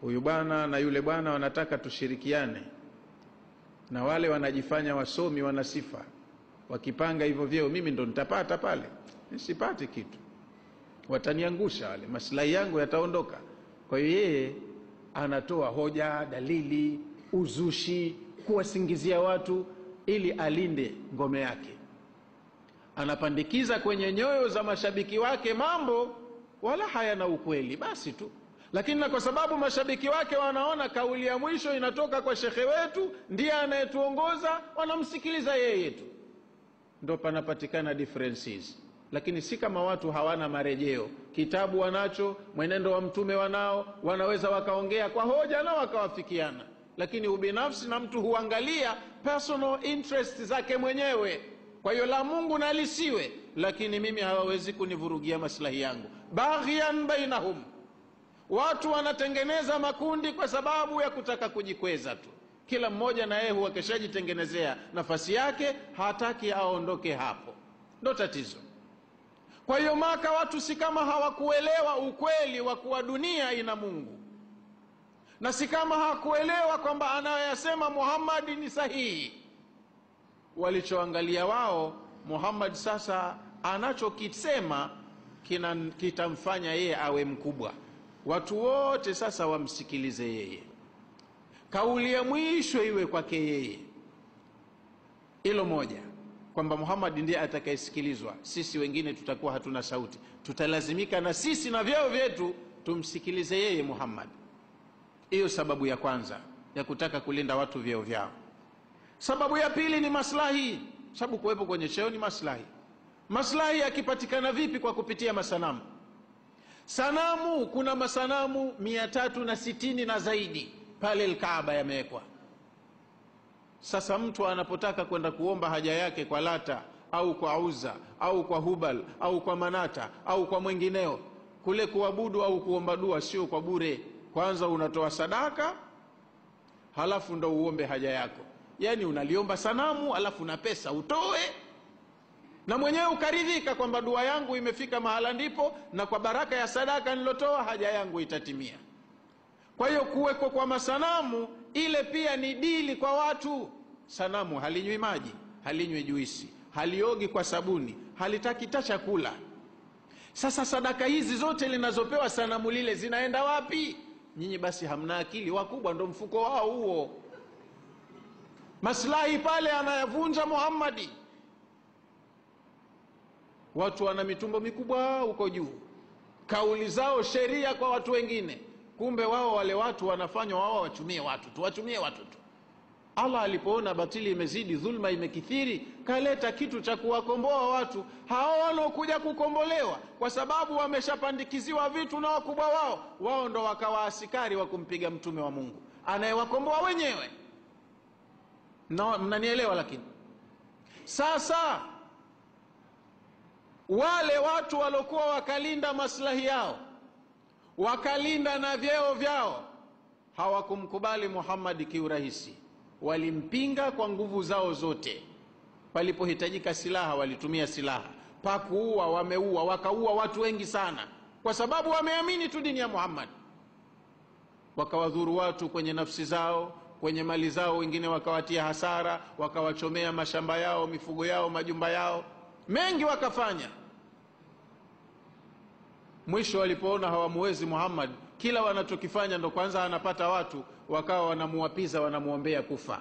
huyu bwana na yule bwana wanataka tushirikiane na wale wanajifanya wasomi wana sifa wakipanga hivyo vyeo mimi ndo nitapata pale sipati kitu wataniangusha wale maslahi yangu yataondoka kwa hiyo yeye anatoa hoja dalili uzushi kuwasingizia watu ili alinde ngome yake anapandikiza kwenye nyoyo za mashabiki wake mambo wala hayana ukweli basi tu lakini na kwa sababu mashabiki wake wanaona kauli ya mwisho inatoka kwa shekhe wetu ndiye anayetuongoza wanamsikiliza yeye tu ndo panapatikana differences lakini si kama watu hawana marejeo kitabu wanacho mwenendo wa mtume wanao wanaweza wakaongea kwa hoja na wakawafikiana lakini ubinafsi na mtu huangalia personal interest zake mwenyewe kwa hiyo la mungu na lisiwe lakini mimi hawawezi kunivurugia maslahi yangu baghyan bainahum watu wanatengeneza makundi kwa sababu ya kutaka kujikweza tu kila mmoja na yeye huwa keshajitengenezea nafasi yake hataki aondoke hapo ndo tatizo kwa hiyo maka watu si kama hawakuelewa ukweli wa kuwa dunia ina mungu na si kama hawakuelewa kwamba anayoyasema muhammadi ni sahihi walichoangalia wao muhammad sasa anachokisema kitamfanya yeye awe mkubwa watu wote sasa wamsikilize yeye kauli ya mwisho iwe kwake yeye hilo moja kwamba muhammad ndiye atakayesikilizwa sisi wengine tutakuwa hatuna sauti tutalazimika na sisi na vyeo vyetu tumsikilize yeye muhammad hiyo sababu ya kwanza ya kutaka kulinda watu vyeo vyao sababu ya pili ni maslahi sababu kuwepo kwenye cheo ni maslahi maslahi yakipatikana vipi kwa kupitia masanamu sanamu kuna masanamu mia tatu na sitini na zaidi pale lkaaba yamewekwa sasa mtu anapotaka kwenda kuomba haja yake kwa lata au kwa uza au kwa hubal au kwa manata au kwa mwengineo kule kuabudu au kuomba dua sio kwa bure kwanza unatoa sadaka halafu ndo uombe haja yako yaani unaliomba sanamu alafu na pesa utoe na mwenyewe ukaridhika kwamba dua yangu imefika mahala ndipo na kwa baraka ya sadaka nilotoa haja yangu itatimia kwa hiyo kuwekwa kwa masanamu ile pia ni dili kwa watu sanamu halinywi maji halinywi juisi haliogi kwa sabuni halitaki ta chakula sasa sadaka hizi zote linazopewa sanamu lile zinaenda wapi nyinyi basi hamna akili wakubwa ndo mfuko wao huo maslahi pale anayavunja muhammadi watu wana mitumbo mikubwa huko juu kauli zao sheria kwa watu wengine kumbe wao wale watu wanafanywa wao wachumie watu tu wachumie watu tu allah alipoona batili imezidi dhulma imekithiri kaleta kitu cha kuwakomboa watu hao wanaokuja kukombolewa kwa sababu wameshapandikiziwa vitu na wakubwa wao wao ndo wakawa asikari wa kumpiga mtume wa mungu anayewakomboa wenyewe no, mnanielewa lakini sasa wale watu waliokuwa wakalinda maslahi yao wakalinda na vyeo vyao hawakumkubali muhammadi kiurahisi walimpinga kwa nguvu zao zote palipohitajika silaha walitumia silaha pakuua wameua wakaua watu wengi sana kwa sababu wameamini tu dini ya muhammad wakawadhuru watu kwenye nafsi zao kwenye mali zao wengine wakawatia hasara wakawachomea mashamba yao mifugo yao majumba yao mengi wakafanya mwisho walipoona hawamuwezi muhammad kila wanachokifanya ndo kwanza anapata watu wakawa wanamuwapiza wanamwombea kufa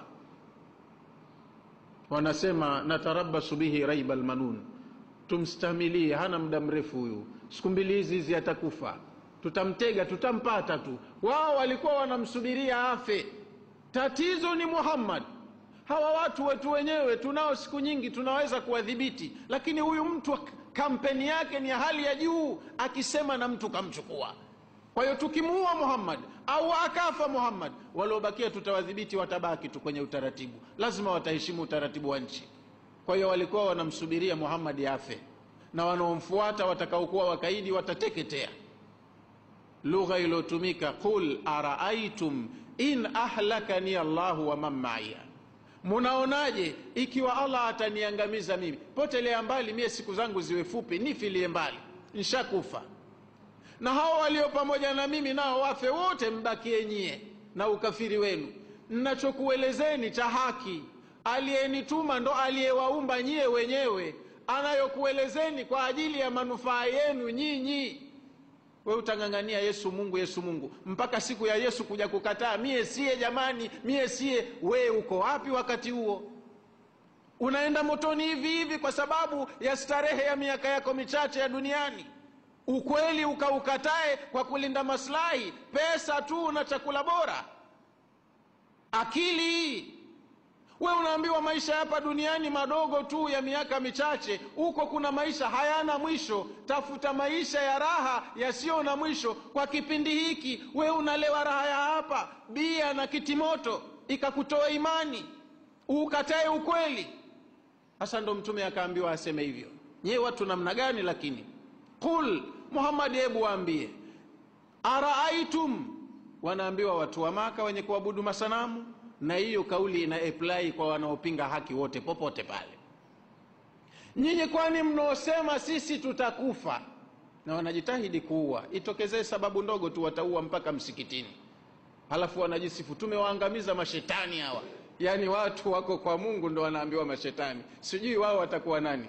wanasema natarabasu bihi raiba lmanun tumstamilie hana muda mrefu huyu siku mbili hizi hizi atakufa tutamtega tutampata tu wao walikuwa wanamsubiria afe tatizo ni muhammad hawa watu wetu wenyewe tunao siku nyingi tunaweza kuwadhibiti lakini huyu mtu kampeni yake ni ya hali ya juu akisema na mtu kamchukua kwa hiyo tukimuua muhammad au akafa muhammad waliobakia tutawadhibiti watabaki tu kwenye utaratibu lazima wataheshimu utaratibu wa nchi kwa hiyo walikuwa wanamsubiria muhammad afe na wanaomfuata watakaokuwa wakaidi watateketea lugha iliyotumika qul araaitum in ahlakani allahu wa man maiya munaonaje ikiwa allah ataniangamiza mimi potelea mbali mie siku zangu ziwe fupi nifilie mbali nshakufa na hao walio pamoja na mimi nao wafe wote, mbakie nyie na ukafiri wenu. Nnachokuelezeni cha haki, aliyenituma ndo aliyewaumba nyie wenyewe, anayokuelezeni kwa ajili ya manufaa yenu nyinyi. We utang'ang'ania Yesu Mungu, Yesu Mungu mpaka siku ya Yesu kuja kukataa, mie siye jamani, mie siye. We uko wapi wakati huo? Unaenda motoni hivi hivi kwa sababu ya starehe ya miaka yako michache ya duniani. Ukweli ukaukatae kwa kulinda maslahi, pesa tu na chakula bora. Akili we unaambiwa maisha hapa duniani madogo tu ya miaka michache, huko kuna maisha hayana mwisho. Tafuta maisha ya raha yasiyo na mwisho kwa kipindi hiki. We unalewa raha ya hapa, bia na kitimoto, ikakutoa imani, ukatae ukweli. Sasa ndo Mtume akaambiwa aseme hivyo. Nyewe watu namna gani? Lakini qul Muhammad, hebu waambie, araaitum, wanaambiwa watu wa Maka wenye kuabudu masanamu na hiyo kauli ina apply kwa wanaopinga haki wote popote pale. Nyinyi kwani mnaosema sisi tutakufa na wanajitahidi kuua, itokezee sababu ndogo tu wataua mpaka msikitini, halafu wanajisifu tumewaangamiza mashetani hawa. Yaani watu wako kwa Mungu ndo wanaambiwa mashetani, sijui wao watakuwa nani?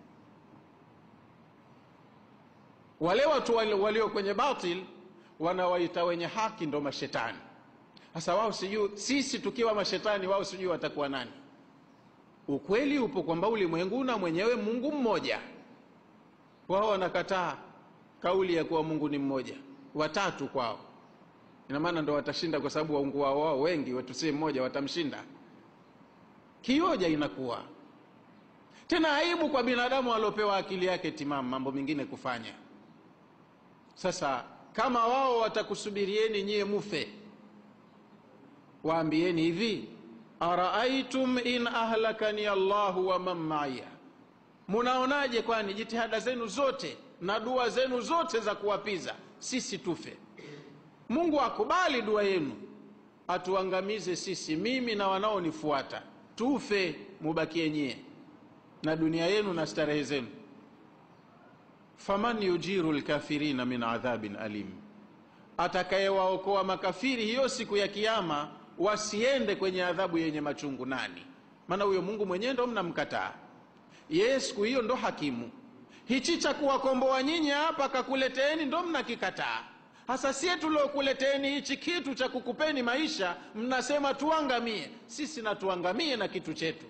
Wale watu walio kwenye batil wanawaita wenye haki ndo mashetani. Sasa wao sijui, sisi tukiwa mashetani, wao sijui watakuwa nani? Ukweli upo kwamba ulimwengu na mwenyewe Mungu mmoja. Wao wanakataa kauli ya kuwa Mungu ni mmoja, watatu kwao. Ina maana ndo watashinda, kwa sababu waungu wao wao wengi, wetu si mmoja, watamshinda kioja. Inakuwa tena aibu kwa binadamu aliopewa akili yake timamu, mambo mengine kufanya. Sasa kama wao watakusubirieni nyie mufe waambieni hivi, araaitum in ahlakani Allahu wa man maiya, munaonaje? Kwani jitihada zenu zote na dua zenu zote za kuwapiza sisi tufe, Mungu akubali dua yenu, atuangamize sisi, mimi na wanaonifuata, tufe, mubakie nyie na dunia yenu na starehe zenu. faman yujiru lkafirina min adhabin alim, atakayewaokoa makafiri hiyo siku ya Kiyama wasiende kwenye adhabu yenye machungu nani? Maana huyo Mungu mwenyewe ndo mnamkataa yeye, siku hiyo ndo hakimu. Hichi cha kuwakomboa nyinyi hapa kakuleteeni ndo mnakikataa. Hasa sie tuliokuleteeni hichi kitu cha kukupeni maisha, mnasema tuangamie. Sisi na tuangamie na kitu chetu.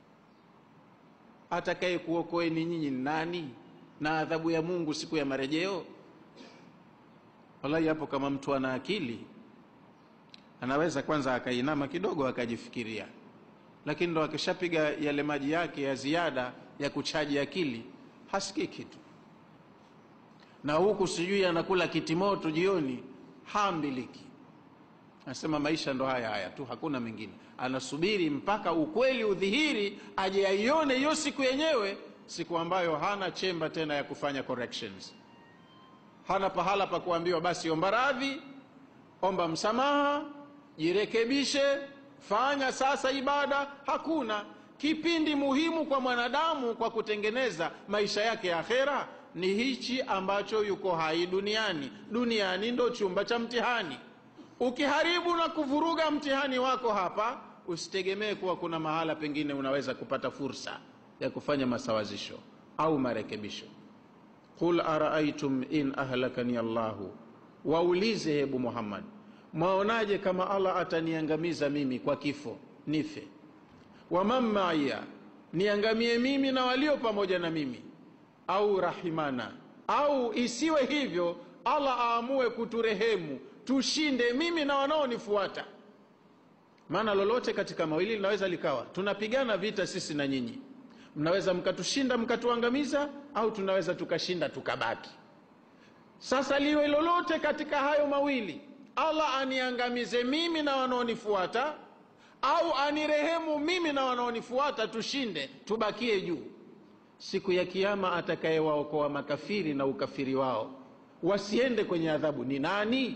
Atakaye kuokoeni nyinyi ni nani na adhabu ya Mungu siku ya marejeo? Wallahi, hapo kama mtu ana akili anaweza kwanza akainama kidogo akajifikiria, lakini ndo akishapiga yale maji yake ya ziada ya kuchaji akili hasikii kitu. Na huku sijui anakula kitimoto jioni, haambiliki. Anasema maisha ndo haya haya tu, hakuna mengine. Anasubiri mpaka ukweli udhihiri, aje aione hiyo siku yenyewe, siku ambayo hana chemba tena ya kufanya corrections, hana pahala pa kuambiwa basi omba radhi, omba msamaha jirekebishe, fanya sasa ibada. Hakuna. Kipindi muhimu kwa mwanadamu kwa kutengeneza maisha yake ya akhera ni hichi ambacho yuko hai duniani. Duniani ndo chumba cha mtihani. Ukiharibu na kuvuruga mtihani wako hapa, usitegemee kuwa kuna mahala pengine unaweza kupata fursa ya kufanya masawazisho au marekebisho. Qul araaitum in ahlakani Allahu, waulize hebu Muhammad Mwaonaje kama Allah ataniangamiza mimi kwa kifo nife, waman maiya, niangamie mimi na walio pamoja na mimi, au rahimana, au isiwe hivyo, Allah aamue kuturehemu tushinde mimi na wanaonifuata. Maana lolote katika mawili linaweza likawa, tunapigana vita sisi na nyinyi, mnaweza mkatushinda mkatuangamiza, au tunaweza tukashinda tukabaki. Sasa liwe lolote katika hayo mawili Allah aniangamize mimi na wanaonifuata au anirehemu mimi na wanaonifuata, tushinde tubakie juu. Siku ya Kiyama atakayewaokoa makafiri na ukafiri wao wasiende kwenye adhabu ni nani?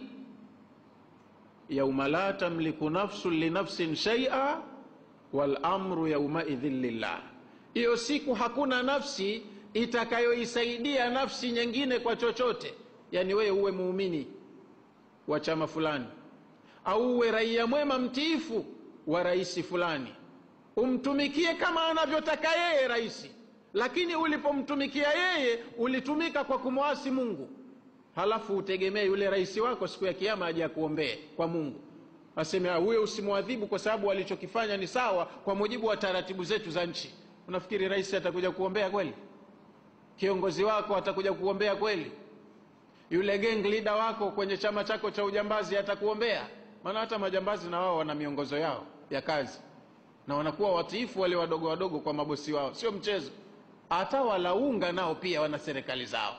yauma la tamliku nafsun linafsin shaia wal amru yaumaidhin lillah, hiyo siku hakuna nafsi itakayoisaidia nafsi nyingine kwa chochote yani wewe uwe muumini wa chama fulani au uwe raia mwema mtiifu wa rais fulani umtumikie kama anavyotaka yeye rais lakini ulipomtumikia yeye ulitumika kwa kumwasi mungu halafu utegemee yule rais wako siku ya kiama aje akuombee kwa mungu aseme huyo usimwadhibu kwa sababu alichokifanya ni sawa kwa mujibu wa taratibu zetu za nchi unafikiri rais atakuja kuombea kweli kiongozi wako atakuja kuombea kweli yule gang leader wako kwenye chama chako cha ujambazi atakuombea maana hata majambazi na wao wana miongozo yao ya kazi na wanakuwa watiifu wale wadogo wadogo kwa mabosi wao sio mchezo hata walaunga nao pia wana serikali zao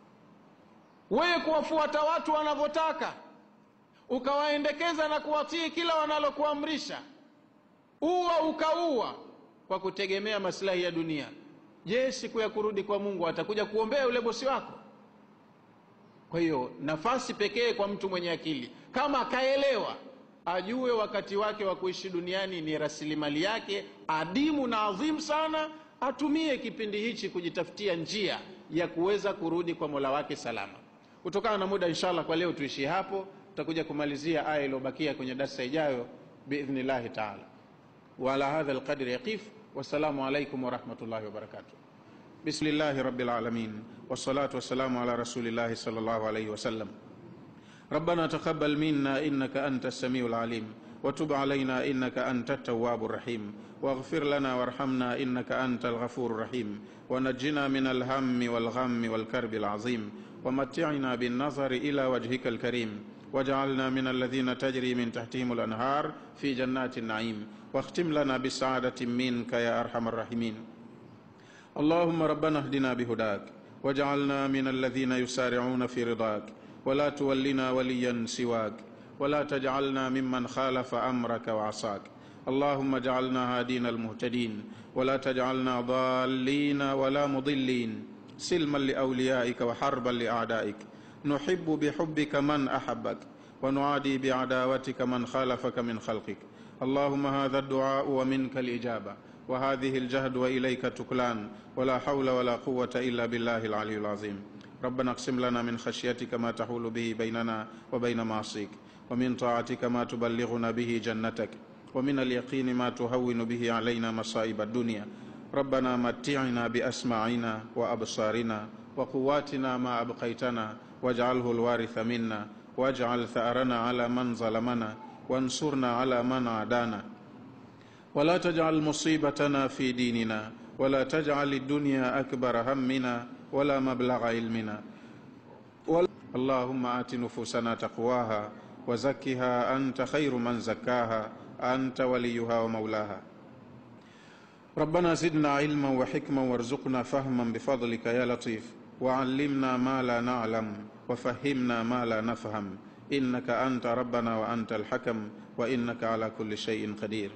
wewe kuwafuata watu wanavyotaka ukawaendekeza na kuwatii kila wanalokuamrisha uwa ukaua kwa kutegemea maslahi ya dunia je siku ya kurudi kwa mungu atakuja kuombea yule bosi wako kwa hiyo nafasi pekee kwa mtu mwenye akili kama akaelewa ajue wakati wake wa kuishi duniani ni rasilimali yake adimu na adhimu sana atumie kipindi hichi kujitafutia njia ya kuweza kurudi kwa mola wake salama kutokana na muda inshallah kwa leo tuishie hapo tutakuja kumalizia aya iliyobakia kwenye darsa ijayo biidhnillahi taala وعلى هذا القدر يقف والسلام عليكم ورحمة الله وبركاته بسم الله رب العالمين والصلاة والسلام على رسول الله صلى الله عليه وسلم ربنا تقبل منا إنك أنت السميع العليم وتب علينا إنك أنت التواب الرحيم واغفر لنا وارحمنا إنك أنت الغفور الرحيم ونجنا من الهم والغم والكرب العظيم ومتعنا بالنظر إلى وجهك الكريم واجعلنا من الذين تجري من تحتهم الأنهار في جنات النعيم واختم لنا بسعادة منك يا أرحم الراحمين اللهم ربنا اهدنا بهداك واجعلنا من الذين يسارعون في رضاك ولا تولنا وليا سواك ولا تجعلنا ممن خالف أمرك وعصاك اللهم اجعلنا هادين المهتدين ولا تجعلنا ضالين ولا مضلين سلما لأوليائك وحربا لأعدائك نحب بحبك من أحبك ونعادي بعداوتك من خالفك من خلقك اللهم هذا الدعاء ومنك الإجابة وهذه الجهد وإليك تكلان ولا حول ولا قوة إلا بالله العلي العظيم ربنا اقسم لنا من خشيتك ما تحول به بيننا وبين معصيك ومن طاعتك ما تبلغنا به جنتك ومن اليقين ما تهون به علينا مصائب الدنيا ربنا متعنا بأسماعنا وأبصارنا وقواتنا ما أبقيتنا واجعله الوارث منا واجعل ثأرنا على من ظلمنا وانصرنا على من عادانا ولا تجعل مصيبتنا في ديننا ولا تجعل الدنيا أكبر همنا ولا مبلغ علمنا اللهم آت نفوسنا تقواها وزكها أنت خير من زكاها أنت وليها ومولاها ربنا زدنا علما وحكما وارزقنا فهما بفضلك يا لطيف وعلمنا ما لا نعلم وفهمنا ما لا نفهم انك انت ربنا وانت الحكم وانك على كل شيء قدير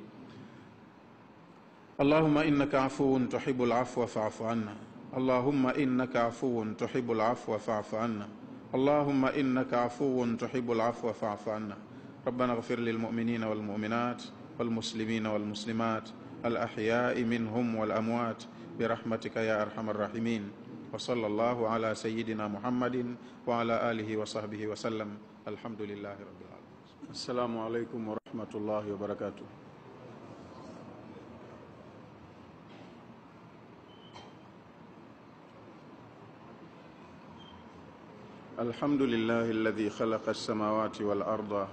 اللهم انك عفو تحب العفو فاعف عنا اللهم انك عفو تحب العفو فاعف عنا اللهم انك عفو تحب العفو فاعف عنا ربنا اغفر للمؤمنين والمؤمنات والمسلمين والمسلمات الاحياء منهم والاموات برحمتك يا ارحم الراحمين وصلى الله على سيدنا محمد وعلى آله وصحبه وسلم الحمد لله رب العالمين السلام عليكم ورحمة الله وبركاته الحمد لله الذي خلق السماوات والأرض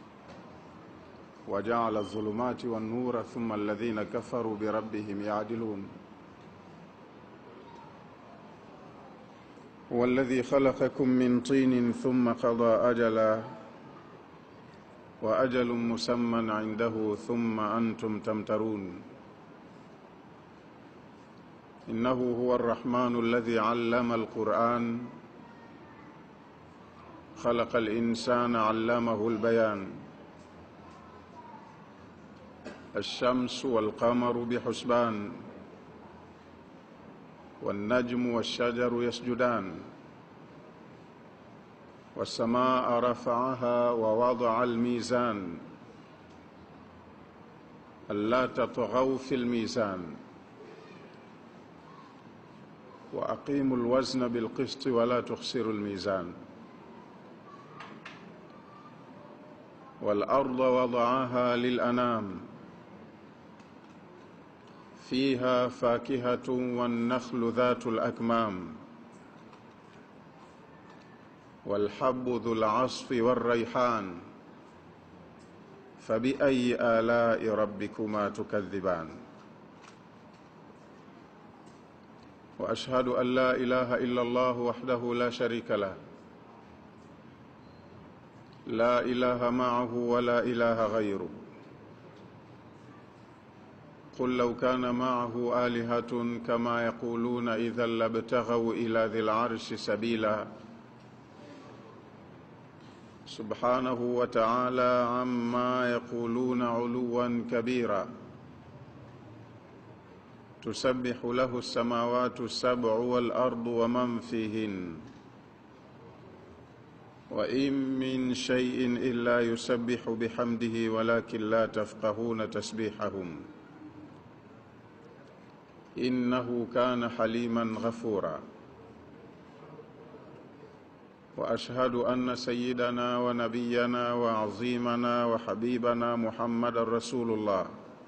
وجعل الظلمات والنور ثم الذين كفروا بربهم يعدلون هو الذي خلقكم من طين ثم قضى أجلا وأجل مسمى عنده ثم أنتم تمترون إنه هو الرحمن الذي علم القرآن خلق الإنسان علمه البيان الشمس والقمر بحسبان والنجم والشجر يسجدان والسماء رفعها ووضع الميزان ألا تطغوا في الميزان وأقيموا الوزن بالقسط ولا تخسروا الميزان والأرض وضعها للأنام فيها فاكهة والنخل ذات الأكمام والحب ذو العصف والريحان فبأي آلاء ربكما تكذبان وأشهد أن لا إله إلا الله وحده لا شريك له لا إله معه ولا إله غيره قل لو كان معه آلهة كما يقولون إذا لابتغوا إلى ذي العرش سبيلا سبحانه وتعالى عما يقولون علوا كبيرا تسبح له السماوات السبع والأرض ومن فيهن وإن من شيء إلا يسبح بحمده ولكن لا تفقهون تسبيحهم إنه كان حليما غفورا وأشهد أن سيدنا ونبينا وعظيمنا وحبيبنا محمد رسول الله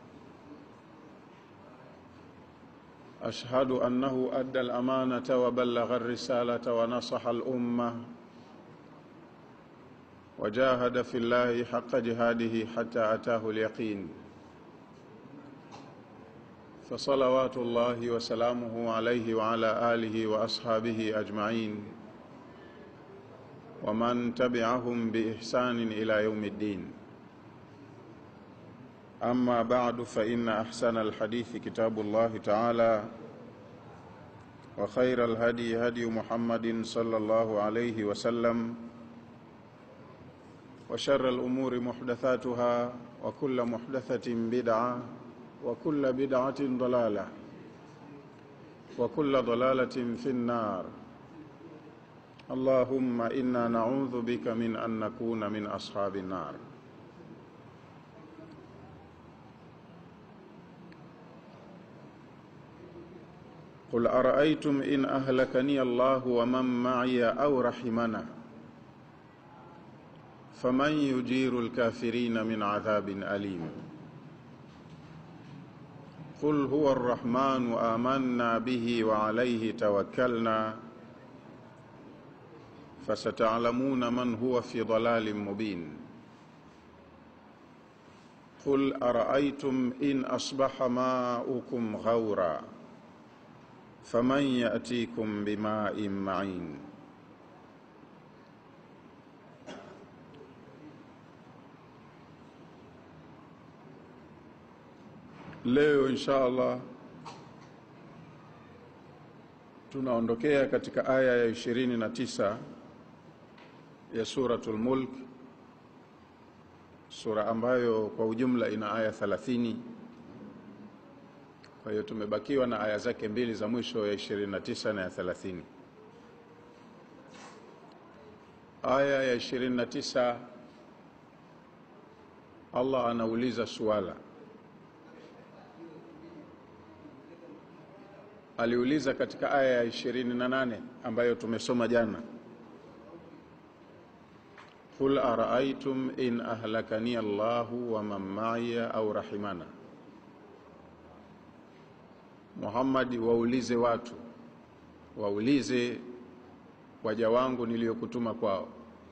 أشهد أنه أدى الأمانة وبلغ الرسالة ونصح الأمة وجاهد في الله حق جهاده حتى أتاه اليقين فصلوات الله وسلامه عليه وعلى آله وأصحابه أجمعين ومن تبعهم بإحسان إلى يوم الدين أما بعد فإن أحسن الحديث كتاب الله تعالى وخير الهدي هدي محمد صلى الله عليه وسلم وشر الأمور محدثاتها وكل محدثة بدعة وكل بدعة ضلالة وكل ضلالة في النار اللهم إنا نعوذ بك من أن نكون من أصحاب النار قل أرأيتم إن أهلكني الله ومن معي أو رحمنا فمن يجير الكافرين من عذاب أليم قل هو الرحمن آمنا به وعليه توكلنا فستعلمون من هو في ضلال مبين قل أرأيتم إن أصبح ماؤكم غورا فمن يأتيكم بماء معين Leo insha Allah tunaondokea katika aya ya 29 ya suratul Mulk, sura ambayo kwa ujumla ina aya 30. Kwa hiyo tumebakiwa na aya zake mbili za mwisho ya 29 na ya 30. Aya ya 29 Allah anauliza suala aliuliza katika aya ya 28 ambayo tumesoma jana, qul araaitum in ahlakani Allahu wa man ma'iya au rahimana. Muhammad, waulize watu, waulize waja wangu niliyokutuma kwao,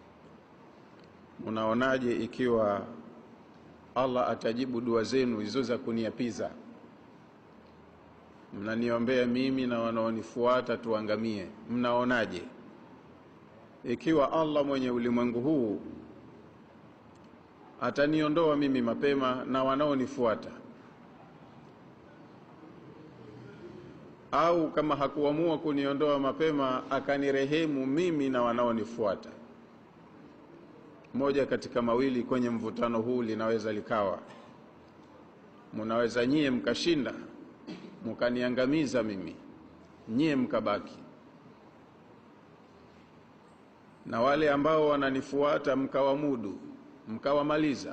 munaonaje ikiwa Allah atajibu dua zenu hizo za kuniapiza mnaniombea mimi na wanaonifuata tuangamie. Mnaonaje ikiwa Allah mwenye ulimwengu huu ataniondoa mimi mapema na wanaonifuata, au kama hakuamua kuniondoa mapema akanirehemu mimi na wanaonifuata? Moja katika mawili kwenye mvutano huu linaweza likawa, munaweza nyie mkashinda mukaniangamiza mimi, nyie mkabaki, na wale ambao wananifuata mkawamudu, mkawamaliza.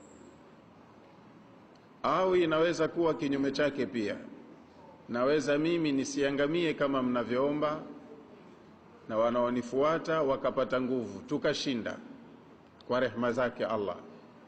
Au inaweza kuwa kinyume chake pia, naweza mimi nisiangamie kama mnavyoomba, na wanaonifuata wakapata nguvu, tukashinda kwa rehema zake Allah.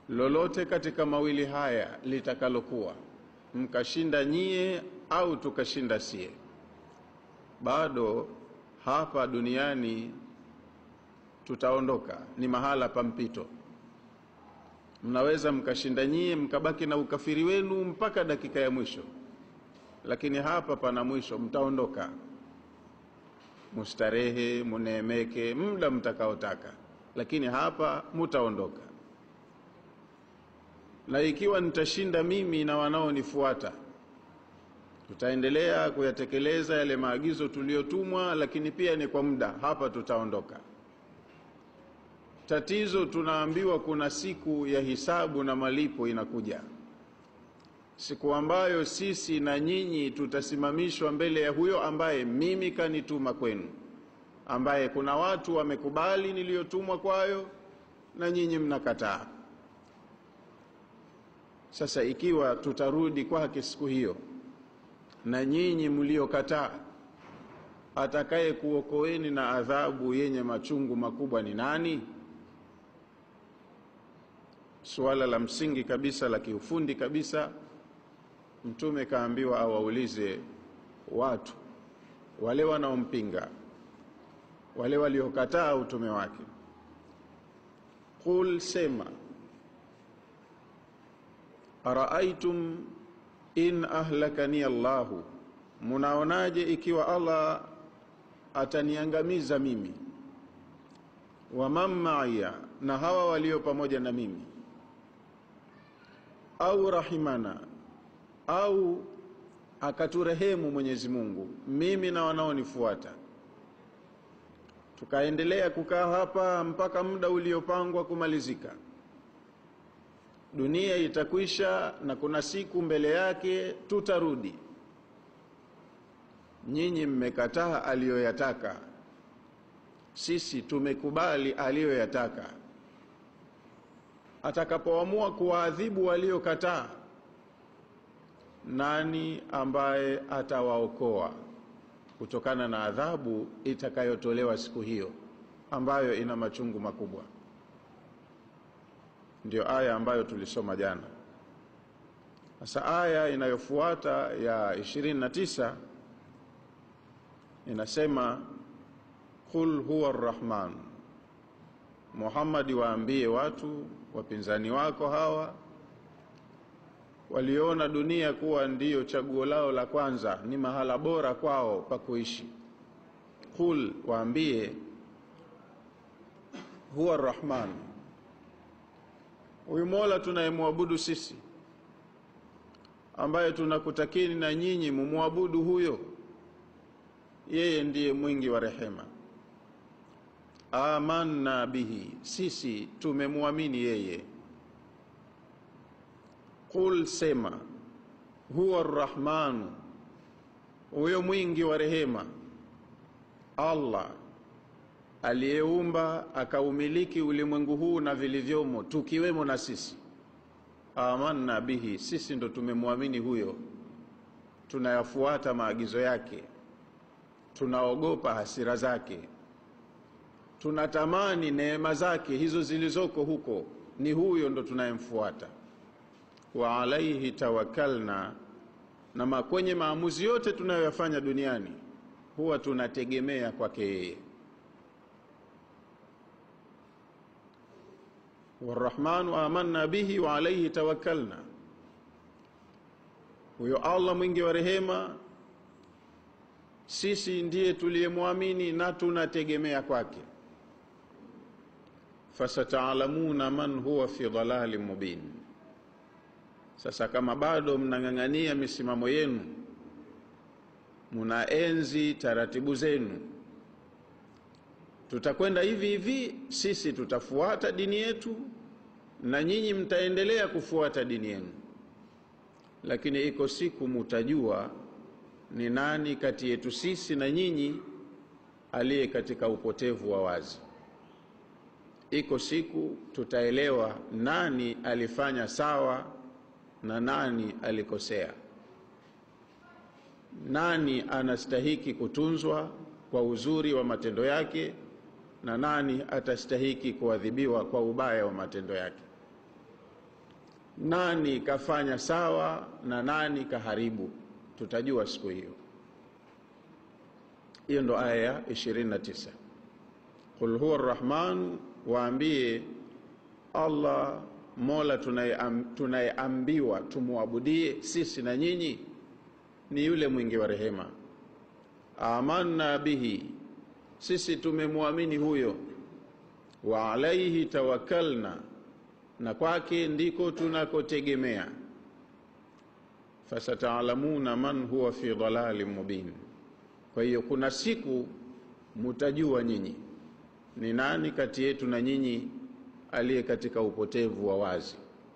lolote katika mawili haya litakalokuwa, mkashinda nyie au tukashinda sie, bado hapa duniani tutaondoka, ni mahala pa mpito. Mnaweza mkashinda nyie mkabaki na ukafiri wenu mpaka dakika ya mwisho, lakini hapa pana mwisho, mtaondoka mustarehe, muneemeke muda mtakaotaka, lakini hapa mutaondoka. Na ikiwa nitashinda mimi na wanaonifuata, tutaendelea kuyatekeleza yale maagizo tuliyotumwa, lakini pia ni kwa muda, hapa tutaondoka. Tatizo tunaambiwa kuna siku ya hisabu na malipo inakuja, siku ambayo sisi na nyinyi tutasimamishwa mbele ya huyo ambaye mimi kanituma kwenu, ambaye kuna watu wamekubali niliyotumwa kwayo na nyinyi mnakataa. Sasa ikiwa tutarudi kwake siku hiyo na nyinyi mliokataa, atakaye kuokoeni na adhabu yenye machungu makubwa ni nani? Suala la msingi kabisa la kiufundi kabisa, Mtume kaambiwa awaulize watu wale wanaompinga, wale waliokataa utume wake, qul, sema araaitum in ahlakani Allahu, munaonaje ikiwa Allah ataniangamiza mimi, wa man maiya, na hawa walio pamoja na mimi, au rahimana, au akaturehemu Mwenyezi Mungu, mimi na wanaonifuata, tukaendelea kukaa hapa mpaka muda uliopangwa kumalizika dunia itakwisha na kuna siku mbele yake tutarudi. Nyinyi mmekataa aliyoyataka, sisi tumekubali aliyoyataka. Atakapoamua kuwaadhibu waliokataa, nani ambaye atawaokoa kutokana na adhabu itakayotolewa siku hiyo ambayo ina machungu makubwa? Ndio aya ambayo tulisoma jana. Sasa aya inayofuata ya 29 inasema qul huwa arrahman, Muhammadi, waambie watu wapinzani wako hawa waliona dunia kuwa ndiyo chaguo lao la kwanza, ni mahala bora kwao pa kuishi. Qul, waambie huwa arrahman Huyu Mola tunayemwabudu sisi, ambaye tunakutakini na nyinyi mumwabudu huyo, yeye ndiye mwingi wa rehema. Amanna bihi, sisi tumemwamini yeye. Qul, sema huwa arrahmanu, huyo mwingi wa rehema, Allah aliyeumba akaumiliki ulimwengu huu na vilivyomo, tukiwemo na sisi. Amanna bihi, sisi ndo tumemwamini huyo, tunayafuata maagizo yake, tunaogopa hasira zake, tunatamani neema zake hizo zilizoko huko, ni huyo ndo tunayemfuata. Wa alaihi tawakkalna, na kwenye maamuzi yote tunayoyafanya duniani huwa tunategemea kwake yeye. Warrahmanu amanna bihi wa alaihi tawakkalna, huyo Allah mwingi wa rehema, sisi ndiye tuliyemwamini na tunategemea kwake. Fasataalamuna man huwa fi dhalalin mubin. Sasa kama bado mnang'ang'ania misimamo yenu, munaenzi taratibu zenu tutakwenda hivi hivi, sisi tutafuata dini yetu na nyinyi mtaendelea kufuata dini yenu, lakini iko siku mutajua ni nani kati yetu sisi na nyinyi aliye katika upotevu wa wazi. Iko siku tutaelewa nani alifanya sawa na nani alikosea, nani anastahiki kutunzwa kwa uzuri wa matendo yake na nani atastahiki kuadhibiwa kwa ubaya wa matendo yake. nani kafanya sawa na nani kaharibu tutajua siku hiyo hiyo ndo aya ya 29 qul huwa rrahman waambie allah mola tunayeambiwa tumwabudie sisi na nyinyi ni yule mwingi wa rehema amanna bihi sisi tumemwamini huyo wa alaihi tawakkalna na kwake ndiko tunakotegemea fasataalamuna man huwa fi dhalalin mubin kwa hiyo kuna siku mutajua nyinyi ni nani kati yetu na nyinyi aliye katika upotevu wa wazi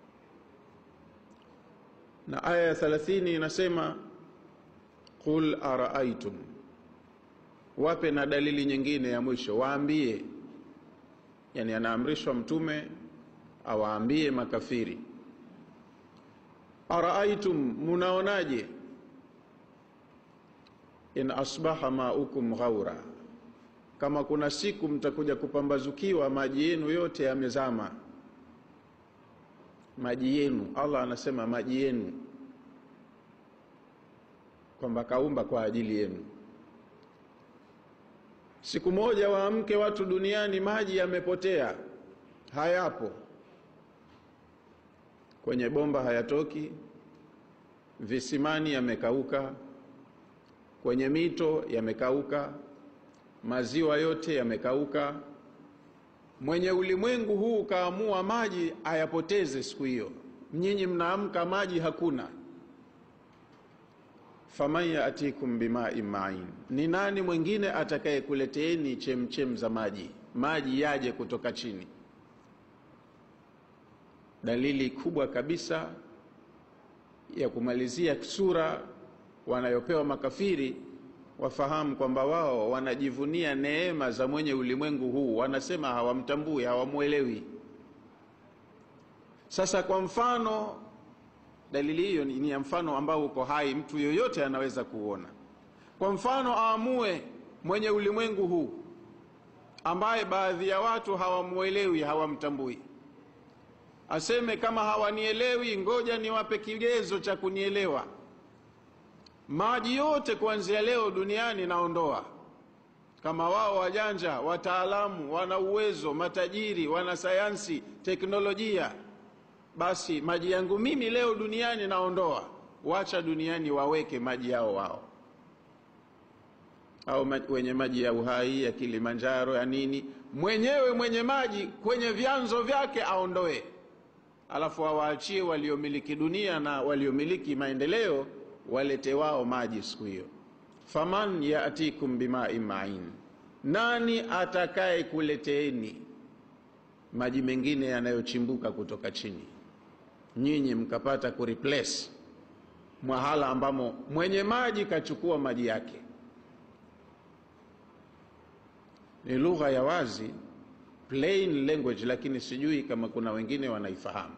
na aya ya 30 inasema qul araaitum wape na dalili nyingine ya mwisho waambie yani anaamrishwa mtume awaambie makafiri araaitum munaonaje in asbaha maukum ghaura kama kuna siku mtakuja kupambazukiwa maji yenu yote yamezama maji yenu allah anasema maji yenu kwamba kaumba kwa ajili yenu siku moja waamke watu duniani maji yamepotea hayapo kwenye bomba hayatoki visimani yamekauka kwenye mito yamekauka maziwa yote yamekauka mwenye ulimwengu huu kaamua maji ayapoteze siku hiyo nyinyi mnaamka maji hakuna faman yatikum bimain main ni nani mwingine atakayekuleteeni chemchem za maji maji yaje kutoka chini dalili kubwa kabisa ya kumalizia sura wanayopewa makafiri wafahamu kwamba wao wanajivunia neema za mwenye ulimwengu huu wanasema hawamtambui hawamwelewi sasa kwa mfano dalili hiyo ni ya mfano ambao uko hai mtu yoyote anaweza kuona kwa mfano aamue mwenye ulimwengu huu ambaye baadhi ya watu hawamwelewi hawamtambui aseme kama hawanielewi ngoja niwape kigezo cha kunielewa maji yote kuanzia leo duniani naondoa kama wao wajanja wataalamu wana uwezo matajiri wana sayansi teknolojia basi maji yangu mimi leo duniani naondoa wacha duniani waweke maji yao wao au wenye maji ya uhai ya kilimanjaro ya nini mwenyewe mwenye maji kwenye vyanzo vyake aondoe alafu awaachie waliomiliki dunia na waliomiliki maendeleo walete wao maji siku hiyo faman yatikum bimain main nani atakaye kuleteeni maji mengine yanayochimbuka kutoka chini nyinyi mkapata kureplace mwahala ambamo mwenye maji kachukua maji yake ni lugha ya wazi plain language lakini sijui kama kuna wengine wanaifahamu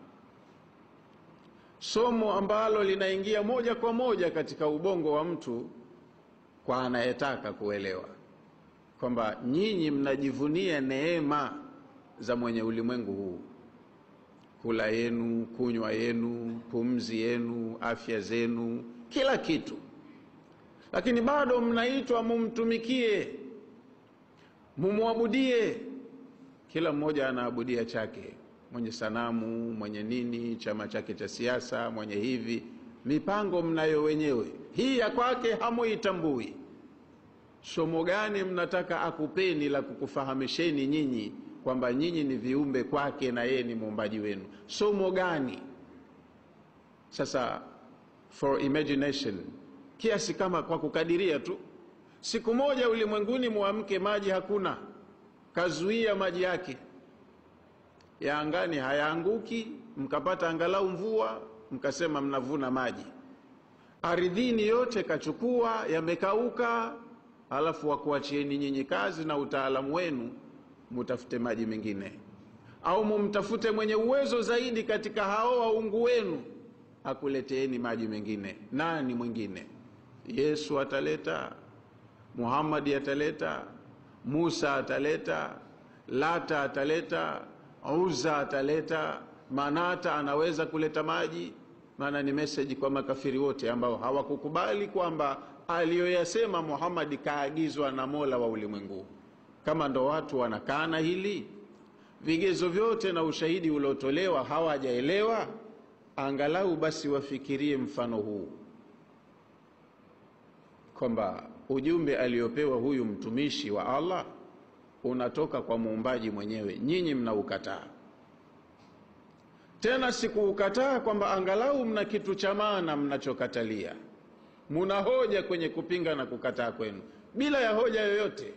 somo ambalo linaingia moja kwa moja katika ubongo wa mtu kwa anayetaka kuelewa kwamba nyinyi mnajivunia neema za mwenye ulimwengu huu kula yenu kunywa yenu pumzi yenu afya zenu kila kitu lakini bado mnaitwa mumtumikie mumwabudie kila mmoja anaabudia chake mwenye sanamu mwenye nini chama chake cha siasa mwenye hivi mipango mnayo wenyewe hii ya kwake hamuitambui somo gani mnataka akupeni la kukufahamisheni nyinyi kwamba nyinyi ni viumbe kwake na yeye ni muumbaji wenu somo gani sasa for imagination kiasi kama kwa kukadiria tu siku moja ulimwenguni mwamke maji hakuna kazuia maji yake ya angani hayaanguki mkapata angalau mvua mkasema mnavuna maji ardhini yote kachukua yamekauka alafu wakuachieni nyinyi kazi na utaalamu wenu mutafute maji mengine au mumtafute mwenye uwezo zaidi katika hao waungu wenu akuleteeni maji mengine nani mwingine yesu ataleta muhammadi ataleta musa ataleta lata ataleta uza ataleta manata anaweza kuleta maji maana ni meseji kwa makafiri wote ambao hawakukubali kwamba aliyoyasema muhammadi kaagizwa na mola wa ulimwengu kama ndo watu wanakana hili vigezo vyote na ushahidi uliotolewa hawajaelewa angalau basi wafikirie mfano huu kwamba ujumbe aliopewa huyu mtumishi wa allah unatoka kwa muumbaji mwenyewe nyinyi mnaukataa tena sikuukataa kwamba angalau mna kitu cha maana mnachokatalia muna hoja kwenye kupinga na kukataa kwenu bila ya hoja yoyote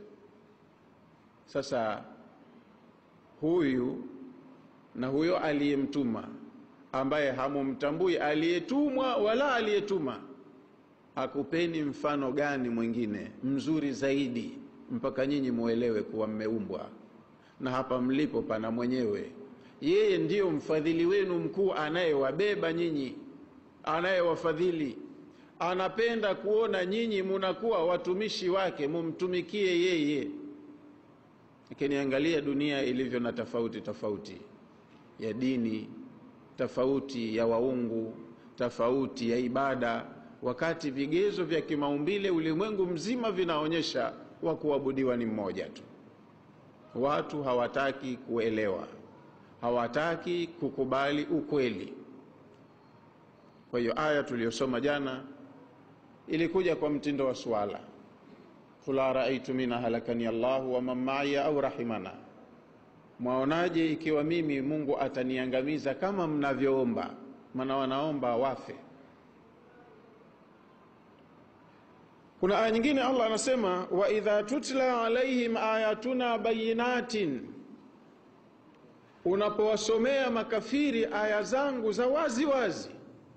sasa huyu na huyo aliyemtuma ambaye hamumtambui aliyetumwa wala aliyetuma akupeni mfano gani mwingine mzuri zaidi mpaka nyinyi muelewe kuwa mmeumbwa na hapa mlipo pana mwenyewe yeye ndiyo mfadhili wenu mkuu anayewabeba nyinyi anayewafadhili anapenda kuona nyinyi munakuwa watumishi wake mumtumikie yeye lakini angalia dunia ilivyo na tofauti tofauti ya dini tofauti ya waungu tofauti ya ibada wakati vigezo vya kimaumbile ulimwengu mzima vinaonyesha wa kuabudiwa ni mmoja tu watu hawataki kuelewa hawataki kukubali ukweli kwa hiyo aya tuliyosoma jana ilikuja kwa mtindo wa swala qul araaitu min ahlakani allahu waman maya au rahimana mwaonaje ikiwa mimi mungu ataniangamiza kama mnavyoomba maana wanaomba wafe kuna aya nyingine allah anasema waidha tutla alaihim ayatuna bayinatin unapowasomea makafiri aya zangu za wazi wazi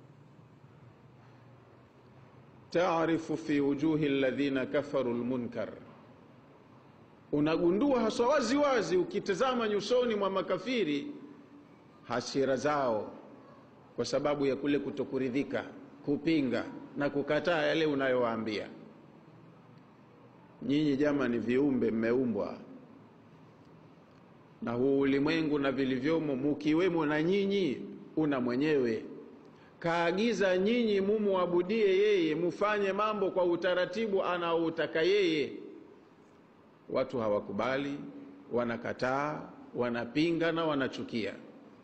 taarifu fi wujuhi ladhina kafaru lmunkar unagundua haswa wazi wazi ukitazama nyusoni mwa makafiri hasira zao kwa sababu ya kule kutokuridhika kupinga na kukataa yale unayowaambia nyinyi jama ni viumbe mmeumbwa na huu ulimwengu na vilivyomo mukiwemo na nyinyi una mwenyewe kaagiza nyinyi mumuabudie yeye mufanye mambo kwa utaratibu anaoutaka yeye watu hawakubali wanakataa wanapinga na wanachukia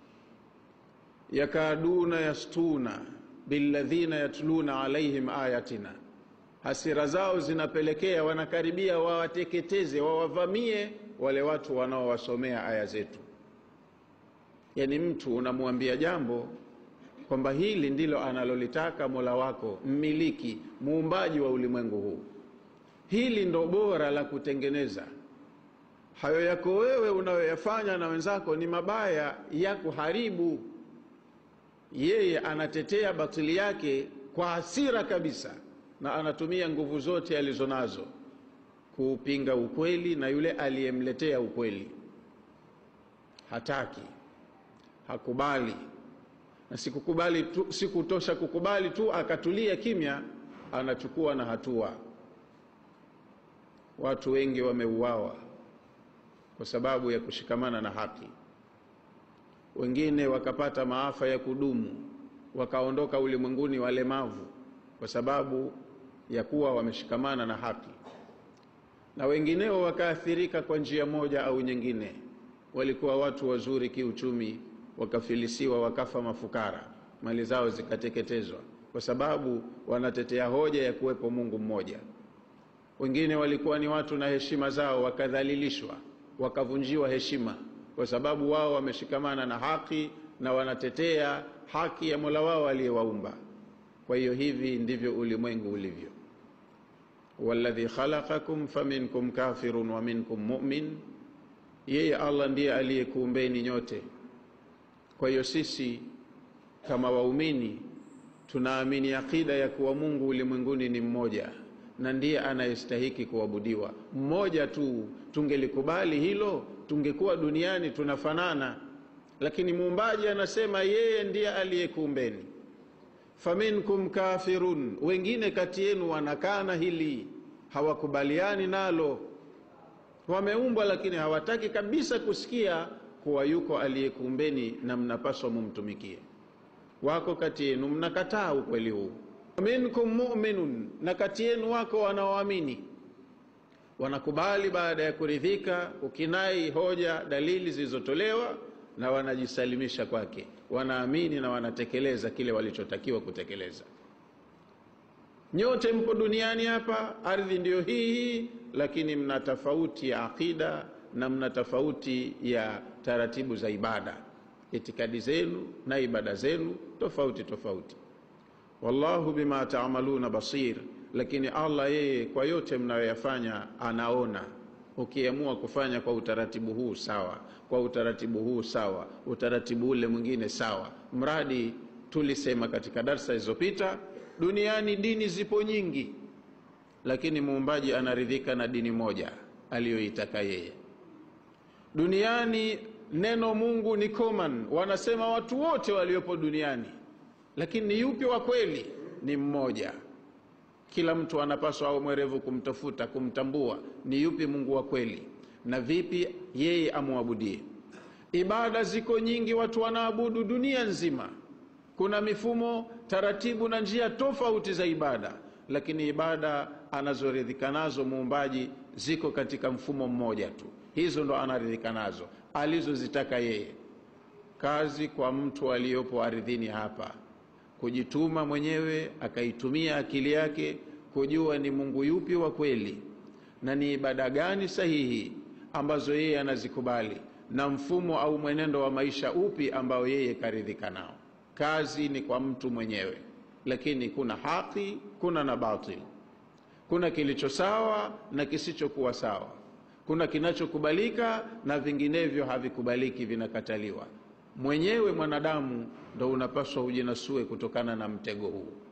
yakaduna yastuna billadhina yatluna alaihim ayatina hasira zao zinapelekea wanakaribia wawateketeze wawavamie wale watu wanaowasomea aya zetu yaani mtu unamwambia jambo kwamba hili ndilo analolitaka mola wako mmiliki muumbaji wa ulimwengu huu hili ndo bora la kutengeneza hayo yako wewe unayoyafanya na wenzako ni mabaya ya kuharibu yeye anatetea batili yake kwa hasira kabisa na anatumia nguvu zote alizonazo kuupinga ukweli na yule aliyemletea ukweli hataki hakubali na sikukubali tu, sikutosha kukubali tu akatulia kimya anachukua na hatua watu wengi wameuawa kwa sababu ya kushikamana na haki wengine wakapata maafa ya kudumu wakaondoka ulimwenguni walemavu kwa sababu ya kuwa wameshikamana na haki na wengineo wakaathirika kwa njia moja au nyingine walikuwa watu wazuri kiuchumi wakafilisiwa wakafa mafukara mali zao zikateketezwa kwa sababu wanatetea hoja ya kuwepo mungu mmoja wengine walikuwa ni watu na heshima zao wakadhalilishwa wakavunjiwa heshima kwa sababu wao wameshikamana na haki na wanatetea haki ya mola wao aliyewaumba kwa hiyo hivi ndivyo ulimwengu ulivyo waladhi khalaqakum faminkum kafirun wa minkum mumin yeye allah ndiye aliyekuumbeni nyote kwa hiyo sisi kama waumini tunaamini akida ya kuwa mungu ulimwenguni ni mmoja na ndiye anayestahiki kuabudiwa mmoja tu tungelikubali hilo tungekuwa duniani tunafanana lakini muumbaji anasema yeye ndiye aliyekuumbeni faminkum kafirun wengine kati yenu wanakana hili hawakubaliani nalo wameumbwa lakini hawataki kabisa kusikia kuwa yuko aliyekuumbeni na mnapaswa mumtumikie. Wako kati yenu mnakataa ukweli huu. Minkum mu'minun, na kati yenu wako wanaoamini wanakubali baada ya kuridhika, ukinai hoja, dalili zilizotolewa, na wanajisalimisha kwake, wanaamini na wanatekeleza kile walichotakiwa kutekeleza. Nyote mpo duniani hapa, ardhi ndiyo hii hii, lakini mna tofauti ya aqida na mna tofauti ya taratibu za ibada, itikadi zenu na ibada zenu tofauti tofauti. Wallahu bima taamaluna basir, lakini Allah yeye kwa yote mnayoyafanya anaona. Ukiamua kufanya kwa utaratibu huu sawa, kwa utaratibu huu sawa, utaratibu ule mwingine sawa, mradi tulisema katika darsa zilizopita, duniani dini zipo nyingi, lakini muumbaji anaridhika na dini moja aliyoitaka yeye. Duniani neno Mungu ni common, wanasema watu wote waliopo duniani, lakini ni yupi wa kweli? Ni mmoja. Kila mtu anapaswa au mwerevu kumtafuta, kumtambua ni yupi Mungu wa kweli na vipi yeye amwabudie. Ibada ziko nyingi, watu wanaabudu dunia nzima. Kuna mifumo, taratibu na njia tofauti za ibada, lakini ibada anazoridhika nazo muumbaji ziko katika mfumo mmoja tu. Hizo ndo anaridhika nazo alizozitaka yeye. Kazi kwa mtu aliyopo ardhini hapa kujituma mwenyewe, akaitumia akili yake kujua ni Mungu yupi wa kweli na ni ibada gani sahihi ambazo yeye anazikubali na mfumo au mwenendo wa maisha upi ambao yeye karidhika nao. Kazi ni kwa mtu mwenyewe, lakini kuna haki, kuna na batil, kuna kilicho sawa na kisichokuwa sawa, kuna kinachokubalika na vinginevyo havikubaliki, vinakataliwa. Mwenyewe mwanadamu ndo unapaswa ujinasue kutokana na mtego huu.